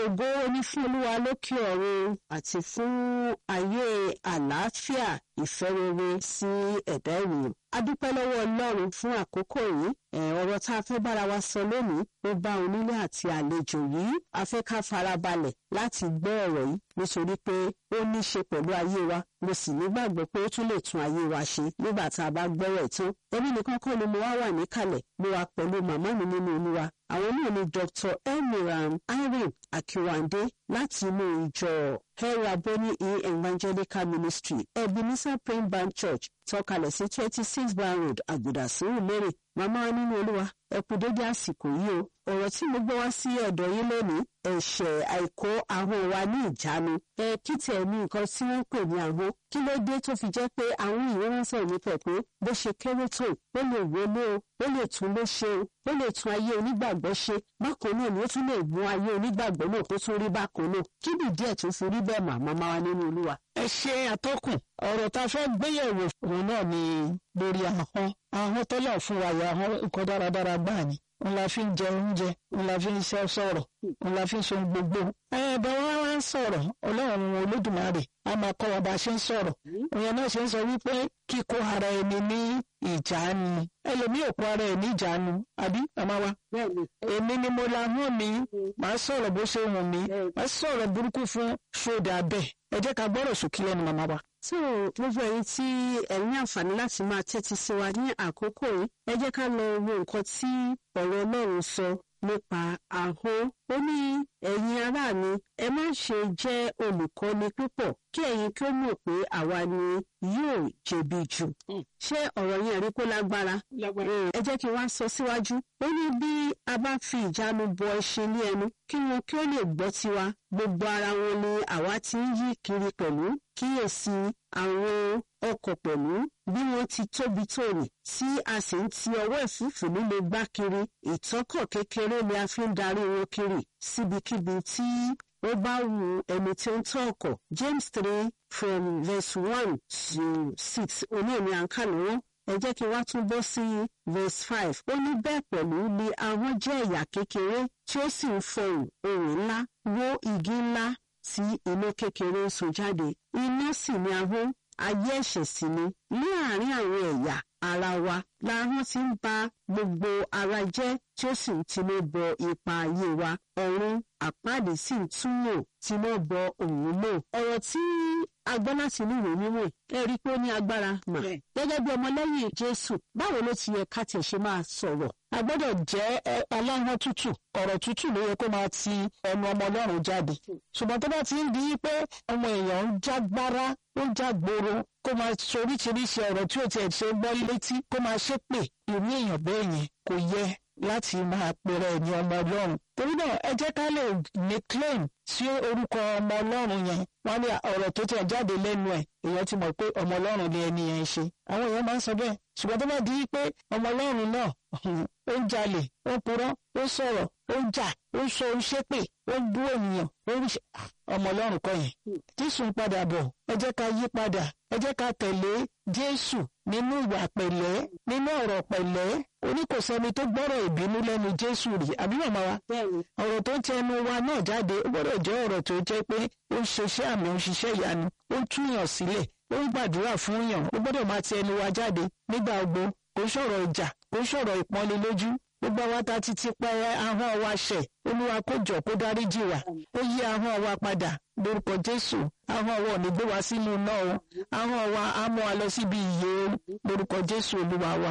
ògo ni fún olúwa lókè ọ̀run àti fún ayé àlàáfíà ìfẹ́ rere sí ẹ̀dá ènìyàn. a dúpẹ́ lọ́wọ́ ọlọ́run fún àkókò yìí ọ̀rọ̀ tá a fẹ́ bára wa sọ lónìí ó bá onílé àti àlejò yìí a fẹ́ ká farabalẹ̀ láti gbọ́ ọ̀rọ̀ yìí nítorí pé ó ní í ṣe pẹ̀lú ayé wa mo sì nígbàgbọ́ pé ó tún lè tún ayé wa ṣe nígbà tá a bá gbọ́rọ̀ tán èmi nìkan kọ́ ni mo wá wà níkàlẹ̀ mo wà pẹ̀lú màmá mi nínú olúwa àwọn náà ni dr elmiram irene akiwande láti inú ìjọ heraboni e evangelical ministry ebenezer praying band church tọkalẹ̀ sí twenty six bar road àgùdà sùúrù lérè màmá wa nínú olúwa ẹ kú dédé àsìkò yìí o ọ̀rọ̀ tí mo gbé wá sí ọ̀dọ̀ yín lónìí ẹ̀ṣẹ̀ àìkó ahọ́n wa ní ìjánu ẹ kí tiẹ̀ ní nǹkan tí wọ́n ń pè ní ahọ́n kí ló dé tó fi jẹ́ pé àwọn ìwé wọn sọ̀rọ̀ nípa pé bó ṣe kéré tó ó lè wọlé o ó lè tún ló ṣe o ó lè tún ayé onígbàgbọ́ ṣe bákan náà ni ó tún lè mú ayé onígbàgbọ́ náà kó tún rí bákan náà kí ni díẹ̀ tó fi rí bẹ́ẹ̀ màmá máa wá nínú olúwa. ẹ ṣe àtọkùn ọ̀rọ̀ tá a fẹ́ gbéyẹ̀wò òun náà ni lórí ahọ́n ahọ́n tọ́lọ̀ fún wa yà ahọ́n nǹkan dáradára gbáà ni òun la fi ń jẹ oúnjẹ òun la fi ń ṣe sọ̀rọ̀ òun la fi ń ṣe gbogbo. ẹ bá wa wá ń sọ̀rọ̀ ọlọ́run olódùmarè a máa kọ́ wa bá a ṣe ń sọ̀rọ̀ òun náà ṣe ń sọ wípé kíkó ara ẹni ní ìjánu ẹlòmíì ò kó ara ẹ̀ ní ìjánu àbí màmá wa. èmi ni mo la hàn mí màá sọ̀rọ̀ bó ṣe wù mí màá sọ̀rọ̀ burúkú fún ṣódà bẹ́ẹ̀ ẹ jẹ́ ká gbọ́rọ̀ sókè lẹ́nu màmá wa. so gbogbo ẹ̀yin tí ẹ ní àǹfààní láti máa tẹ́tí sí wa ní àkókò yìí ẹ jẹ́ ká lọ wo nǹkan tí ọ̀rọ̀ ọlọ́run sọ nípa ahọ́n ó ní ẹ̀yin ará mi ẹ má ṣe jẹ́ olùkọ́ni púpọ̀ kí ẹ̀yin kí ó mọ̀ pé àwa ni yóò jẹ̀bi jù. ṣé ọ̀rọ̀ yẹn rí kó lágbára? ẹ jẹ́ kí n wá sọ síwájú. ó ní bí a bá fi ìjánu bọ ẹṣin ní ẹnu kí wọn kí ó lè gbọ́ tiwa gbogbo ara wọn ni àwa ti ń yí kiri pẹ̀lú kíyèsí àwọn ọkọ̀ pẹ̀lú bí wọ́n ti tóbi tóní tí a sì ń ti ọwọ́ ìfúfú líle gbá kiri ìtọ́kọ̀ kékeré ni a fi ń darí wọn kiri síbikíbi tí ó bá wu ẹni tí ó ń tọ́ ọkọ̀ James three from verse one to six oníìní àǹkà lọ́wọ́ ẹ jẹ́ kí wá tún bọ́ sí verse five ó ní bẹ́ẹ̀ pẹ̀lú ni ahọ́n jẹ́ ẹ̀yà kékeré tí ó sì ń fọhùn ohùn ńlá wó igi ńlá tí iná kékeré ń sun jáde iná sì ni ahọ́n ayé ẹ̀ṣẹ̀ sì ni ní àárín àwọn ẹ̀yà ara wa láhọ́n ti ń ba gbogbo ara jẹ́ tí ó sì ń tinú bọ ipa ayé wa ọ̀run àpáàdé sì ń túmọ̀ tinú bọ òun náà ọ̀rọ̀ tí a gbọ́ láti inú ìwé mímọ́ ẹ rí i pé ó ní agbára mà gẹ́gẹ́ bí ọmọlẹ́yìn Jésù báwo ló ti yẹ ká tiẹ̀ ṣe máa sọ̀rọ̀ a gbọ́dọ̀ jẹ́ aláhọ́n tútù ọ̀rọ̀ tútù ló yẹ kó máa ti ẹnu ọmọ ọlọ́run jáde ṣùgbọ́n tó bá ti ń di pé ọmọ èèyàn ń jágbára ó ń jágboro kó máa ṣe oríṣiríṣi ọ̀rọ̀ tí ò tiẹ̀ ṣe gbọ́ létí kó máa ṣépè irú èèyàn bẹ́ẹ̀ yẹn kò yẹ láti máa pèrè ẹni ọmọ ọlọ́run torí náà ẹ jẹ́ ká lè ní claim sí orúkọ ọmọ ọlọ́run yẹn wọ́n ní ọ̀rọ̀ tó tiẹ̀ jáde lẹ́nu ẹ̀ èèyàn ti mọ̀ pé ọmọ ọlọ́run ni ẹni yẹn ń ṣe àwọn èèyàn máa ń sọ bẹ́ẹ̀ ṣùgbọ́n tó bá di pé ọmọ ọlọ́run náà ó ń jalè ó ń purọ́ ó ń sọ̀rọ̀ ó ń jà ó ń sọ ṣépè ó ń bú ènìyàn ó ń ṣe ọmọ ọlọ́run kọ́ yẹn jésù ń padà bọ̀ ẹ jẹ́ ká yí padà ẹ jẹ́ ká tẹ̀lé jésù nínú ìwà pẹ̀lẹ́ nínú ọ̀rọ̀ pẹ̀lẹ́ oníkòsẹ́ni tó gbọ́rọ̀ ìbínú lẹ́nu jésù rí àbí màmá wa ọ̀rọ̀ tó ń tẹnu wa náà jáde ó gbọ́dọ̀ jẹ́ ọ̀rọ̀ tó jẹ́ pé ó ń ṣiṣẹ́ àmì ó ń ṣiṣẹ́ ìyanu ó ń túyàn sílẹ̀ ó ń gbàdúrà fún yàn ó gbọ́dọ̀ máa ti ẹnu wa jáde nígbà gbogbo kò ń sọ̀rọ̀ ìjà kò ń sọ̀rọ̀ ìpọ́nlé lójú gbogbo àwa ta ti ti pa ahọ́n wa ṣẹ̀ olúwa kó jọ kó dáríjì wa ó yí ahọ́n wa padà lórúkọ jésù ahọ́n wa ò ní gbé wa sínú iná o ahọ́n wa á mú wa lọ síbi ìyè lórúkọ jésù olúwa wa.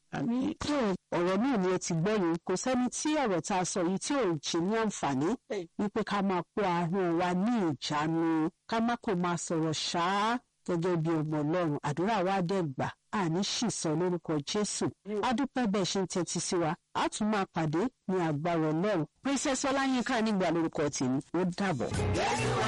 ọ̀rọ̀ náà ni ẹ ti gbọ́ yìí kò sẹ́ni tí ọ̀rọ̀ tá a sọ yìí tí ò ṣe ní àǹfààní wípé ká máa kó ahọ́n wa ní ìjánu ká má kò máa sọ̀rọ̀ ṣáá gẹ́gẹ́ bí ọmọ ọlọ́run àdúrà wa dẹ̀ gbà àní ṣìṣọ lórúkọ jésù adúpẹ́ bẹ́ẹ̀ ṣe ń tẹ́tí sí wa a tún máa pàdé ní agbára ọlọ́run princess ọláyínká nígbà lórúkọ tèmi ó dàbọ̀.